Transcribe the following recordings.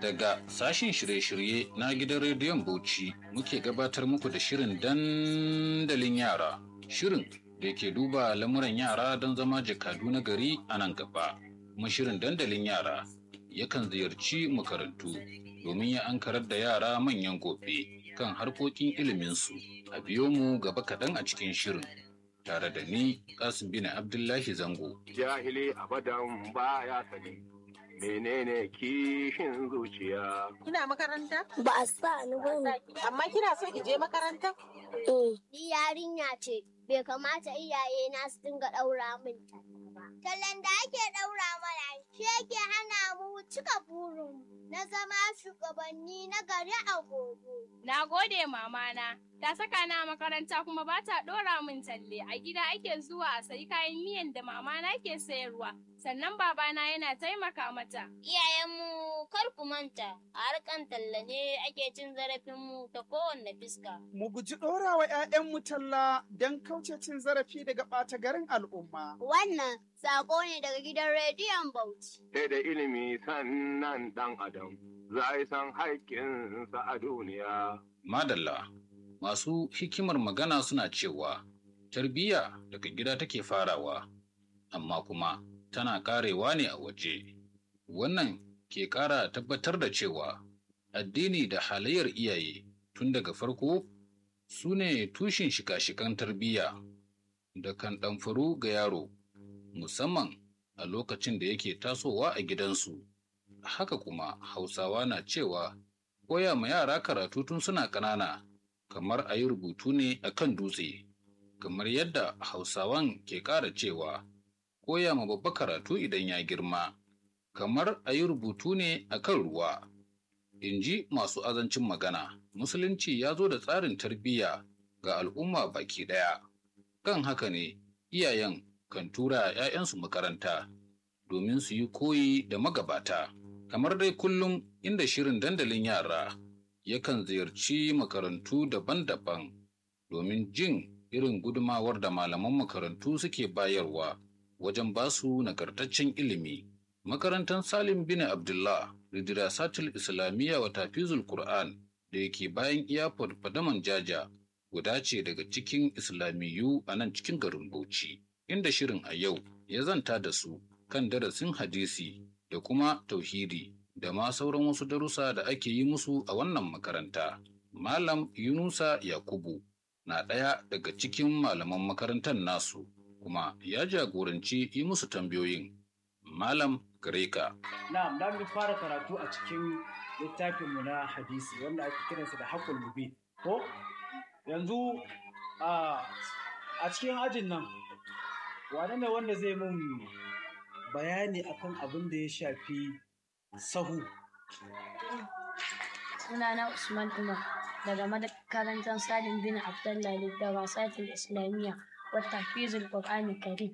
Daga sashen shirye-shirye na gidan rediyon Bauchi muke gabatar muku da shirin dandalin yara. Shirin da ke duba lamuran yara don zama jakadu na gari a nan gaba. Kuma shirin dandalin yara yakan ziyarci makarantu domin ya ankarar da yara manyan gobe kan harkokin iliminsu. A biyo mu gaba kaɗan a cikin shirin. Tare da ni, Kasim bin Abdullahi Zango. Jahili abadan baya sani. menene kishin zuciya. Kina makaranta? Ba a sa ni ba Amma kina so ki je makaranta? Ni yarinya ce, bai kamata iyaye na su dinga ɗaura min talla ba. Tallan da ake ɗaura mana shi yake hana mu cika burin na zama shugabanni na gari a gobe. Na gode mamana, ta saka na makaranta kuma ba ta ɗora min talle a gida ake zuwa a sayi kayan miyan da mamana ke sayarwa. Sannan babana yana taimaka mata. Iyayenmu kar ku manta, a harkan talla ne ake cin zarafinmu ta kowanne fiska. Mu guji ɗorawa 'ya'yanmu talla don kauce cin zarafi daga ɓata garin al'umma. Wannan sako ne daga gidan rediyon Bauchi. Sai da ilimi sannan ɗan adam za a san haƙƙinsa a duniya. Madalla, masu hikimar magana suna cewa tarbiyya daga gida take farawa, amma kuma tana karewa ne a waje. Wannan ke ƙara tabbatar da cewa addini da halayyar iyaye tun daga farko su ne tushen shika-shikan tarbiyya da kan ɗamfaru ga yaro, musamman a lokacin da yake tasowa a gidansu. Haka kuma Hausawa na cewa koya ma yara karatu tun suna ƙanana kamar a yi rubutu ne a kan dutse, kamar yadda Hausawan ke ƙara cewa koya ma babba karatu idan ya girma, kamar a yi rubutu ne a kan ruwa. In ji masu azancin magana, Musulunci ya zo da tsarin tarbiyya ga al'umma baki ɗaya. Kan haka ne, iyayen kan tura ‘ya'yansu makaranta domin su yi koyi da magabata. Kamar dai kullum inda shirin dandalin yara yakan ziyarci makarantu daban-daban domin jin irin gudumawar da malaman makarantu suke bayarwa wajen basu nagartaccen ilimi. Makarantar Salim bin Abdullah Ridirasatul Islamiyya wa Tafizul Qur'an da yake bayan iyafar Fadaman Jaja guda ce daga cikin Islamiyu a nan cikin garin Bauchi, inda shirin a yau ya zanta da su kan darasin hadisi da kuma tauhidi da ma sauran wasu darussa da ake yi musu a wannan makaranta. Malam Yunusa Yakubu na ɗaya daga cikin malaman makarantar nasu kuma ya jagoranci yi musu tambayoyin. Malam Gareka. Na'am, da mu fara karatu a cikin littafinmu na hadisi wanda ake kiransa da haƙul mubin. Ko yanzu a cikin ajin nan wane ne wanda zai mun bayani akan abin da ya shafi sahu sunana Usman Umar daga makarantar Salim bin Abdullah da wasatul Islamiyya wa tahfizul Qur'an Karim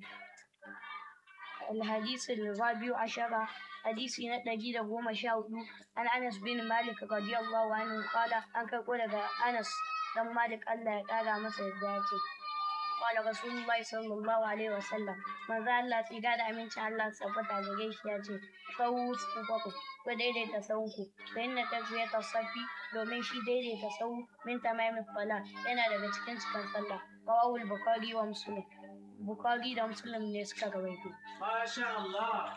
الحديث الرابع عشر حديث نتجي قوم شاهد عن أنس بن مالك رضي الله عنه قال أنك قول أنس دم مالك الله قال مسجد ذاتي قال رسول الله صلى الله عليه وسلم من ذا الله تقال أمين شاء الله سبت على جيش ياتي فوز فوقه وديدي تسوكو فإن تسوية الصفي domin shi daidaita sau min tamamin fala yana daga cikin cikin sallah rawahul bukhari wa muslim bukhari da muslim ne suka rawaito Masha Allah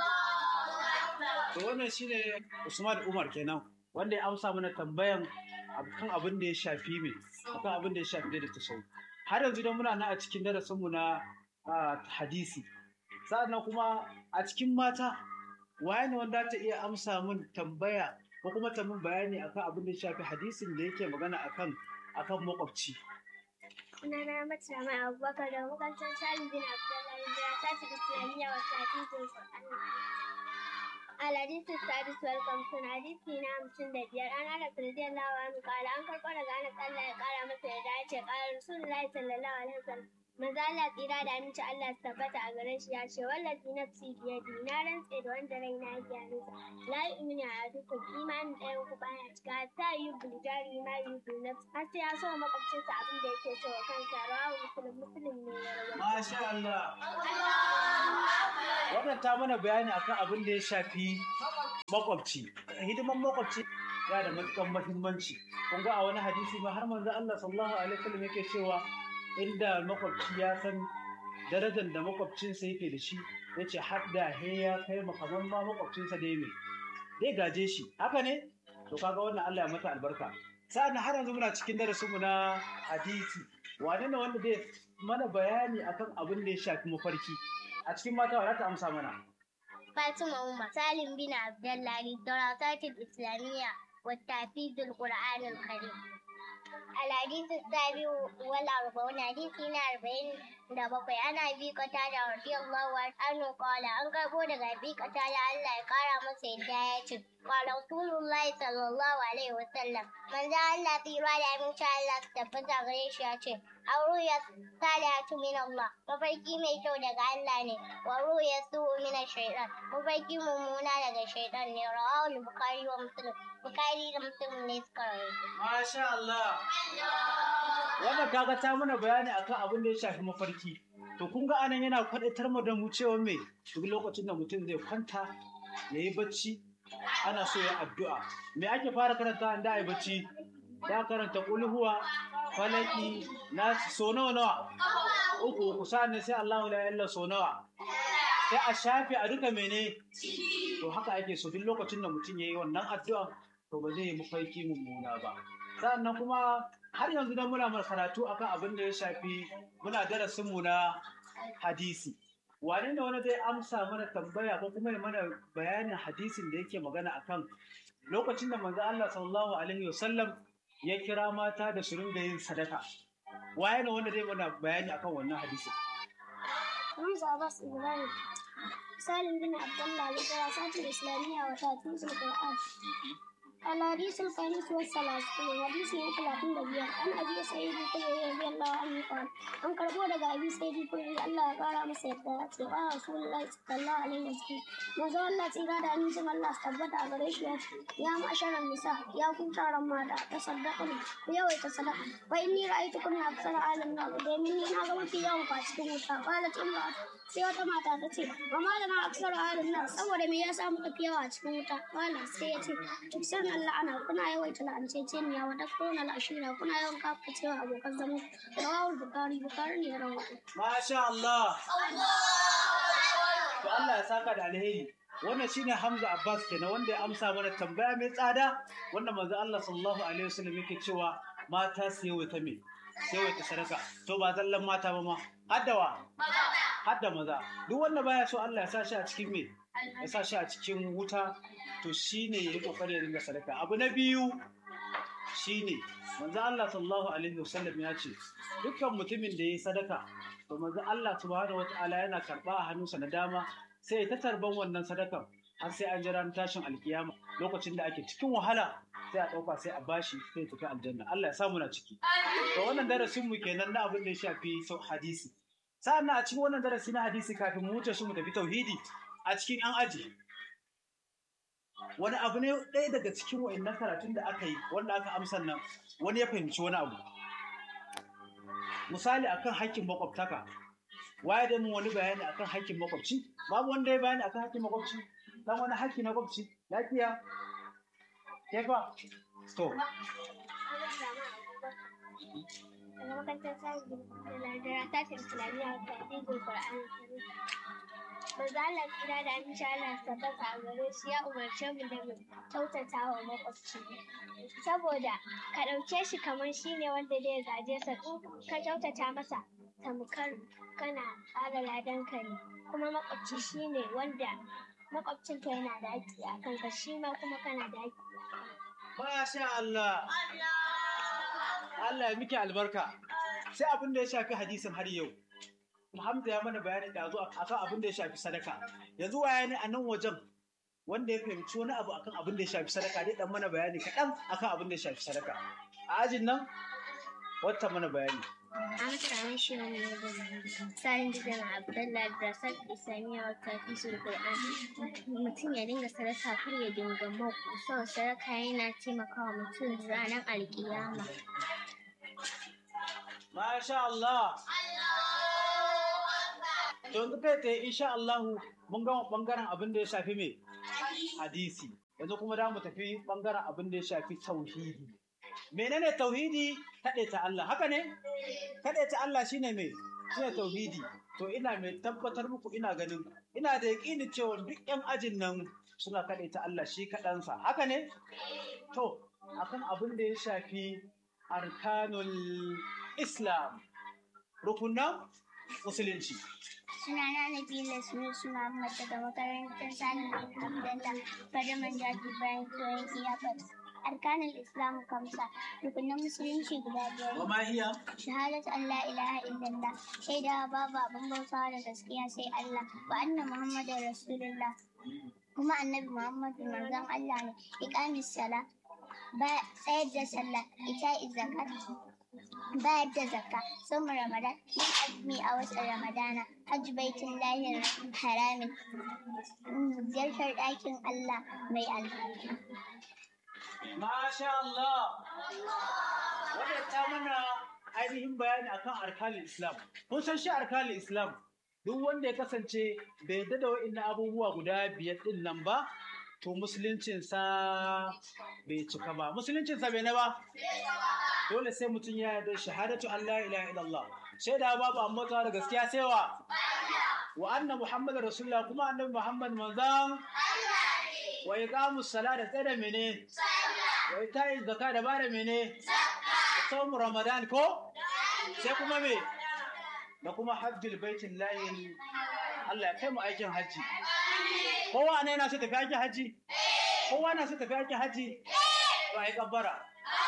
to wannan shine Usman Umar kenan wanda ya amsa mana tambayan kan abin da ya shafi me kan abin da ya shafi daidaita sau har yanzu dan muna nan a cikin darasinmu na hadisi sa'annan kuma a cikin mata waye ne wanda ta iya amsa min tambaya ko kuma ta min bayani akan abin da ya shafi hadisin da yake magana akan akan makwabci Sunana Mata Mai Abubakar da makarantar Salim bin Abdullahi da ta ci Islamiyya wa Sa'idul Qur'an. الحديث السادس والخمسون حديثنا خمسين دبير أنا أنس رضي الله عنه قال أنكر قال أنس الله قال مثل ذلك قال رسول الله صلى الله عليه وسلم Maza Allah tsira da aminci Allah su tabbata a gare shi ya ce wallafi nafsi biyadi na rantse da wanda raina ya hannunsa la yu'minu ahadukum imanin ɗayan ku baya cika ta yi buljari ma yi nafsi har sai ya so wa makwabcinsa abin da yake so wa kansa rawahu muslim muslim ne ya rawaito. Masha Allah. Wannan ta mana bayani akan abin da ya shafi makwabci. Hidiman makwabci yana da matuƙar muhimmanci. Kun ga a wani hadisi ma har manzo Allah sallallahu alaihi wasallam yake cewa inda makwabci ya san darajar da makwabcinsa yake da shi yace har da he ya kai makaman ma makwabcinsa dai me dai gaje shi haka ne to kaga wannan Allah ya mata albarka sa'an har yanzu muna cikin darasinmu na hadisi wane ne wanda zai mana bayani akan abin da ya shafi mafarki a cikin mata wa ta amsa mana Fatima Umar Salim bin Abdullahi Darasatul Islamiyya والتحفيظ القرآن الكريم الحديث السابع والأربعون حديثنا أربعين da bakwai ana bi kata da radiyallahu anhu qala an karbo daga bi kata da Allah ya kara masa yadda ya ce qala rasulullahi sallallahu alaihi wasallam manzo Allah tsira da aminci Allah su tabbata gare shi ya ce auruya salatu min Allah mafarki mai kyau daga Allah ne wa ruya su min shaytan mafarki mummuna daga shaytan ne rawahu bukhari wa muslim bukhari da muslim ne suka rawaito Masha Allah. Wannan kaga ta mana bayani akan abin da ya shafi mafarki. To kun ga anan yana kwadatar mu da mu cewa me duk lokacin da mutum zai kwanta ya yi bacci ana so ya addu'a. Me ake fara karanta da ai bacci? Ya karanta kulhuwa, falaki, na so nawa nawa. Uku uku sa'an sai Allahu la ilaha so nawa. Sai a shafe a duka mene? To haka ake so duk lokacin da mutum ya yi wannan addu'a to ba zai yi mafarki mummuna ba. Sa'annan kuma har yanzu dan muna karatu akan abin da ya shafi muna darasin mu na hadisi. Wane ne wani zai amsa mana tambaya ko kuma ya mana bayanin hadisin da yake magana akan lokacin da manzo Allah sallallahu alaihi wasallam ya kira mata da su ringa yin sadaka. Waye ne wanda zai mana bayani akan wannan hadisin? Hamza Abbas Ibrahim سالم بن عبد الله للدراسات الإسلامية وتدريس القرآن الحديث الخامس والثلاثون حديث ثلاثين دقيقة عن أبي سعيد الخدري رضي الله عنه قال أن كربو دقا أبي سعيد الخدري الله قال مسا يدرات قال رسول الله صلى الله عليه وسلم manzo Allah tsira da amincin Allah su tabbata a gare shi ya ce ya ma'asharan nisa ya ku taron mata ta sadaka ne ku yawaita sadaka fa inni ra'aytu kunna aksara alim na domin ni na ga mafi yawan ku a cikin wuta qalat imra sai wata mata ta ce wa ma da na aksara alim na saboda me yasa muka fi yawa a cikin wuta qala sai ya ce tuksan Allah ana kuna yawaita la'anceceniya wa takfuruna al'ashira kuna yawan kafacewa abokan zama rawahul bukari bukari ne ya rawaito Masha Allah. To Allah ya saka da alheri. Wannan shine Hamza Abbas kenan wanda ya amsa mana tambaya mai tsada wanda manzo Allah sallallahu alaihi wasallam yake cewa mata su yawaita me? Su yawaita sadaka. To ba zallan mata ba ma. Haddawa. Hadda maza. Duk wanda baya so Allah ya sa shi a cikin me? Ya sa shi a cikin wuta to shine yayi kokari ya dinga sadaka. Abu na biyu shine manzo Allah sallallahu alaihi wasallam ya ce dukkan mutumin da yayi sadaka to manzo Allah subhanahu wataala yana karba a hannunsa na dama sai ta tarban wannan sadakan har sai an jira tashin alkiyama lokacin da ake cikin wahala sai a ɗauka sai a bashi sai ya tafi aljanna Allah ya samu na ciki to wannan darasin mu kenan na abin da ya shafi sau hadisi sa'an a cikin wannan darasi na hadisi kafin mu wuce shi mu tafi tauhidi a cikin an aji wani abu ne ɗaya daga cikin wa'annan karatun da aka yi wanda aka amsa nan wani ya fahimci wani abu misali akan haƙƙin makwabtaka waye da mun wani bayani akan haƙƙin makwabci babu wanda ya bayani akan haƙƙin makwabci dan wani haƙƙi na makwabci lafiya ke fa to daga makarantar sajin da tashin islamiyya ta ɗigul ƙur'an Manzo Allah kira da aminci Allah tabbata a gare shi ya umarce mu da mu kyautata wa makwabci. Saboda ka ɗauke shi kamar shi ne wanda zai gaje sa in ka kyautata masa tamkar kana ƙara ladanka ne kuma makwabci shi ne wanda makwabcinka yana da haƙƙi a kanka shi ma kuma kana da haƙƙi a kanka. Masha Allah. Allah ya miki albarka. Sai abin da ya shafi hadisin har yau. Hamza ya mana bayani da zo akan abin da ya shafi sadaka. Yanzu waya ne a nan wajen wanda ya fahimci wani abu akan abin da ya shafi sadaka dai dan mana bayani kaɗan akan abin da ya shafi sadaka. A ajin nan wata mana bayani. An sami shi ne da tsarin gidan Abdullahi da Rasar Islamiyya wa Tafisul Qur'an. Mutum ya dinga sadaka kar ya dinga mako. Sau sadaka yana taimakawa mutum ranar alkiyama. Masha Allah. To yanzu kai tsaye insha Allah mun gama bangaren abin da ya shafi me? Hadisi. Yanzu kuma da mu tafi bangaren abin da ya shafi tauhidi. Menene tauhidi? Kaɗaita Allah. Haka ne? Kaɗaita Allah shine me? Shine tauhidi. To ina mai tabbatar muku ina ganin ina da yaƙini cewa duk 'yan ajin nan suna kaɗaita Allah shi kaɗansa. Haka ne? To, akan abin da ya shafi arkanul Islam, rukunan musulunci. Sunana Nabila Sunusu Muhammad daga makarantar Sani Abdullah Fadaman Jaji bayan koyon iyafat. Arkanin Islam kamsa rukunan musulunci guda biyar. Wa ma hiya? Shahadat Allah ilaha illallah shaidawa babu abin bautawa da gaskiya sai Allah wa anna Muhammadar Rasulullah kuma annabi Muhammadu manzon Allah ne iqamis sala ba tsayar da sallah ita zakat bayar da zakka sun ramadan yin azumi a watan ramadana hajji baitin lahir haramin ziyartar ɗakin Allah mai albarka. Masha Allah. Wadda ta mana ainihin bayani akan arkanin Islam. Kun san shi arkanin Islam duk wanda ya kasance bai yarda da wa'in abubuwa guda biyar din nan ba, to musuluncinsa bai cika ba. Musuluncinsa bai na ba? Dole sai mutum ya yarda shahadatu Allah ilaha illallah. Shaida babu amma da gaskiya sai wa? Wa anna Muhammad Rasulullah kuma annabi Muhammad manzan wa iqamus sala da tsada mene? Wa ita'i zakka da bada mene? Saumu Ramadan ko? Sai kuma me? Da kuma hajjul baitin layin Allah ya kai mu aikin hajji. Kowa ne na so tafi aikin hajji? Kowa na so tafi aikin hajji? To ai kabbara.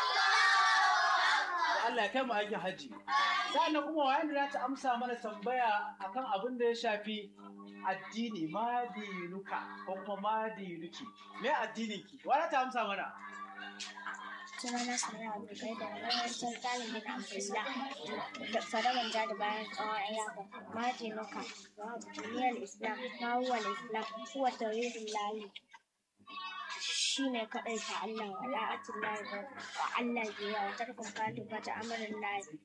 Allah ya kai mu aikin hajji. Sa'annan kuma wayan da ta amsa mana tambaya akan abin da ya shafi addini madinuka ko kuma madinuki. Me addinin ki? Wala ta amsa mana? Sunana Samira Abdulkai da makarantar talibin Abdullah da faraman da bayan tsawon ayyaka. Majinuka, duniyar Islam, mawuwar Islam, kuwa tauhidin layi. Shi ne kaɗai ta Allah wa la'atun layi wa Allah biya wa tarkon fatu ta amarin layi.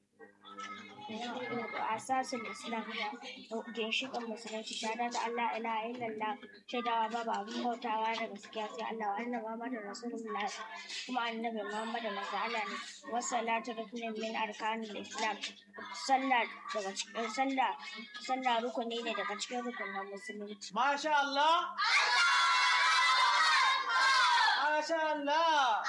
asasin islam ginshiƙin musulunci shahada ta Allah ilaha illallah shaidawa babu abin bautawa da gaskiya sai Allah wa annabi Muhammadu rasulullah kuma annabi Muhammadu manzo Allah ne wassalatu rukunin min arkanil islam sallah daga cikin sallah sallah rukuni ne daga cikin rukunin musulunci Masha Allah. Masha Allah.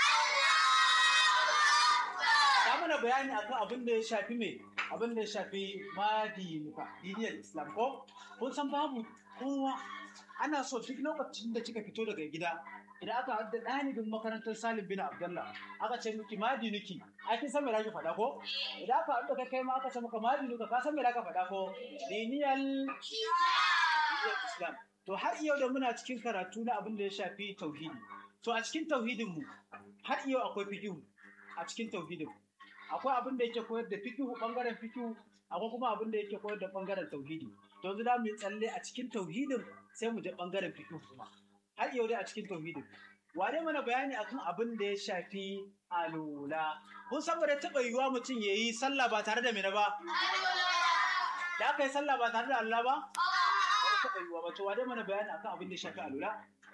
Ta mana bayani akan abin da ya shafi me? Abin da ya shafi madinuka, diniyar Islam ko? Kun san babu kowa ana so duk lokacin da kika fito daga gida idan aka hadda ɗalibin makarantar Salim bin Abdullah aka ce miki madinuki ai kin san me zaki faɗa ko idan aka hadda kai kai ma aka ce maka madinuka ka san me zaka faɗa ko diniyar diniyar Islam to har yau da muna cikin karatu na abin da ya shafi tauhidi to a cikin tauhidin mu har yau akwai fiqh a cikin tauhidin akwai abin da yake koyar da fiqh bangaren fiqh akwai kuma abin da yake koyar da bangaren tauhidi to yanzu da mu yi tsalle a cikin tauhidin sai mu je bangaren fiqh kuma har yau dai a cikin tauhidin wane mana bayani akan abin da ya shafi alula kun san ba da taɓa yiwuwa mutum ya yi sallah ba tare da mene ba da aka yi sallah ba tare da Allah ba ba da taɓa yiwuwa ba to wane mana bayani akan abin da ya shafi alula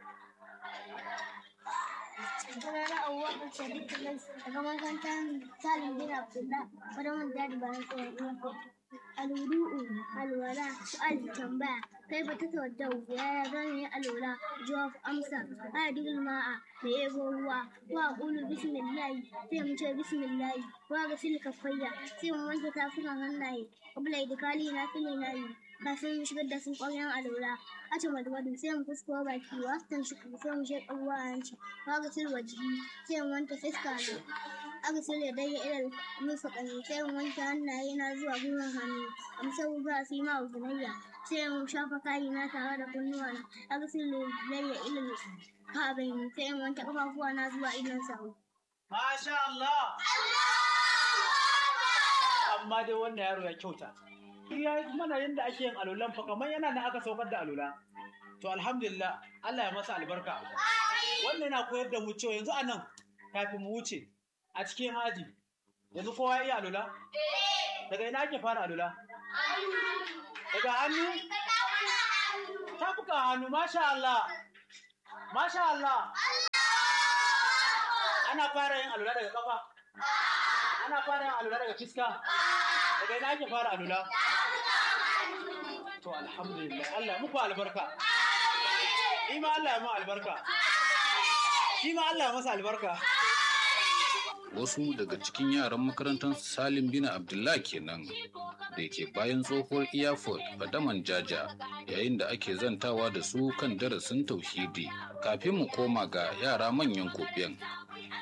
Sunana Abubakar Sadiq Lais daga makarantar Salim bin Abdullah faraman da bayan tsawon iyaka. الوضوء الولاء سؤال تنبأ كيف تتوضأ يا زاني الولاء جواب أمسى أدل الماء ليبو هو وأقول بسم الله سيم بسم الله وأغسل كفيا سيم وانت تافنا هناي قبل إدخالي نافلي ناي kafin mu shigar da sun ƙwaryan alwala a ce madwadu sai mu fusko baki wa tan shi sai mu shek abuwa a yanci wa ga silwa jiki sai mu wanke fiska ne aka silya dai ilal musa ƙani sai mu wanke hannaye na zuwa gwiwan hannu amsa ba su yi ma uzunayya sai mu shafa kayi na tare da kunnuwa na aka silya dai ilal kabin sai mu wanke ƙafafuwa na zuwa idon sahu. Masha Allah. amma dai wannan yaro ya kyauta ya mana yadda ake yin alulan fa kamar yana nan aka saukar da alula to alhamdulillah Allah ya masa albarka wannan yana koyar da mu cewa yanzu anan kafin mu wuce a cikin haji yanzu kowa ya iya alula daga ina ake fara alula daga hannu tafuka hannu masha Allah masha Allah ana fara yin alula daga kafa ana fara yin alula daga fiska daga ina ake fara alula to alhamdulillah Allah ya muku albarka ni ma Allah ya mu albarka shi ma Allah ya masa albarka wasu daga cikin yaran makarantar salim bin abdullah kenan da ke bayan tsohuwar iyafot fadaman jaja yayin da ake zantawa da su kan darasin tauhidi kafin mu koma ga yara manyan kofiyan